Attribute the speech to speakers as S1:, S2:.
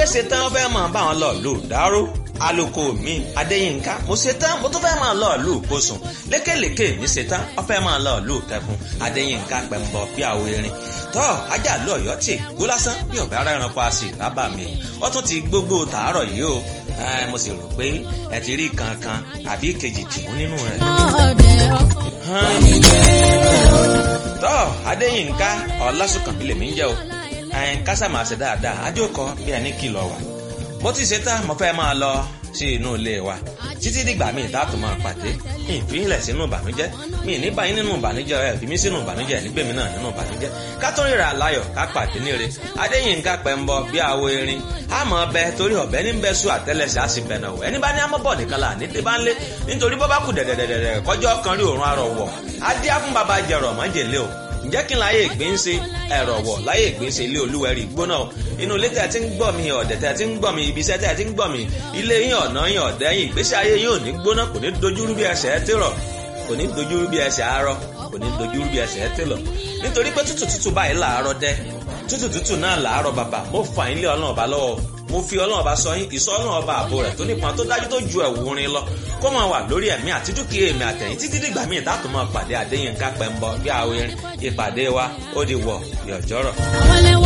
S1: pé ṣetán ó fẹ́ máa bá wọn lọ lù dáró aloko mi adéyínká mo ṣetán mo tún fẹ́ máa lọ lù kóṣùn lékèlékè mi ṣetán ó fẹ́ máa lọ lù kẹkùn adéyínká pẹ̀mbọ bí àwọn erin tọ́ ajá lọ ọ̀yọ́ tì gbó lásán bí ọ̀bẹ ara ẹranko a sì rábà mi ó tún ti gbogbo tàárọ̀ yìí o mo sì rò pé ẹ ti rí kankan àbí kejì tìmú nínú rẹ̀. tọ́ adéyínká ọlásùnkànmí lèmi ń jẹ́ o kásá máa ṣe dáadáa ajókòó bí ẹni kìlọ̀ wà mo ti ṣe tán mo fẹ́ máa lọ sí inú ilé wa títí dìgbà míì táàtò máa pàdé mi ìfihìnlẹ̀ sínú ìbànújẹ́ mi ní báyìí nínú ìbànújẹ́ ẹ̀ fi mí sínú ìbànújẹ́ nígbèmí náà nínú ìbànújẹ́ ká tó ríra láyọ̀ ká pàdé níre adéyínká pẹ̀mbọ bí àwo erin àmọ́ ọbẹ̀ torí ọ̀bẹ ní bẹ́ẹ̀ sùn àtẹ́lẹsẹ̀ á sì bẹ̀nà wọ̀ ẹni bá ní amọ́bọ̀ nìkan là ní débá ńlé nítorí bọ́ bá kù dẹ̀dẹ̀dẹ̀dẹ̀ kọjọ́ kan rí òórùn arọ̀ wọ̀ adé á fún baba jẹ̀rọ̀ mọ́jèlé o ǹjẹ́ kí n láyé ìgbín ṣe ẹ̀rọ̀ wọ̀ láyé ìgbín ṣe ilé olúwẹ̀rí gbóná o inú ilé tẹ̀ tí ń gbọ́ mi ọ̀dẹ̀ tẹ̀ tí ń gbọ́ mi ibi iṣẹ́ tẹ̀ tí ń gbọ́ mi ilé yín ọ̀nà yín ọ̀dẹ́ yín ìgbésí ayé yín ò ní gbóná kò ní dojúrú bí ẹsẹ̀ ẹ tèrọ̀ kò ní dojúrú bí ẹsẹ̀ arọ kò ní dojúrú bí ẹsẹ̀ ẹ tèlọ̀ nítorí pé tútù tútù báyìí làárọ̀ dẹ́ tútù tútù náà làárọ̀ bàbà mo fà yín lé ọlọ́run ọba lọ́wọ́ mo fi ọlọ́run ọba sọ yín ìsọ ọlọ́run ọba àbò rẹ̀ tó nípọn tó dájú tó ju ẹ̀wù rin lọ kó máa wà lórí ẹ̀mí àti dúkìá èmi àtẹ̀yìn títí dìgbà míì dátò máa pàdé Adéyínká Pẹ́ńbọ bí àwọn ìpàdé wa ó di wọ̀ yọ̀jọ́rọ̀.